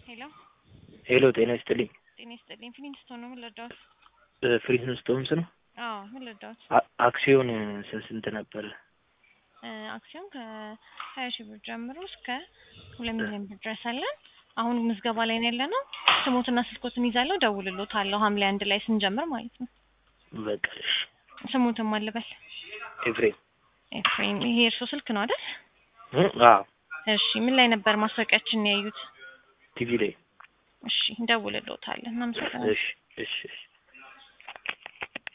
ሄሎ ሄሎ ጤና ይስጥልኝ። ጤና ይስጥልኝ። ፊሊንግስቶን ነው ምን ልርዳዎት? ፍሪንስቶንስ ነው። አዎ ምን ልርዳዎት? አ- አክሲዮን ስ- ስንት ነበረ? እ፣ አክሲዮን ከሀያ ሺህ ብር ጀምሮ እስከ ሁለት ሚሊዮን ብር ድረስ አለን። አሁን ምዝገባ ላይ ነው ያለ ነው። ስሞትና ስልኮትን ይዛለሁ፣ ደውልሎታለሁ ሐምሌ አንድ ላይ ስንጀምር ማለት ነው። በቃ እሺ። ስሙትን ማልበል ኤፍሬም ኤፍሬም። ይሄ የእርሶ ስልክ ነው አይደል? እ? አዎ እሺ ምን ላይ ነበር ማስታወቂያችን ያዩት? ቲቪ ላይ እሺ እንደውልሎታለን። እናመሰግናለን። እሺ እሺ እሺ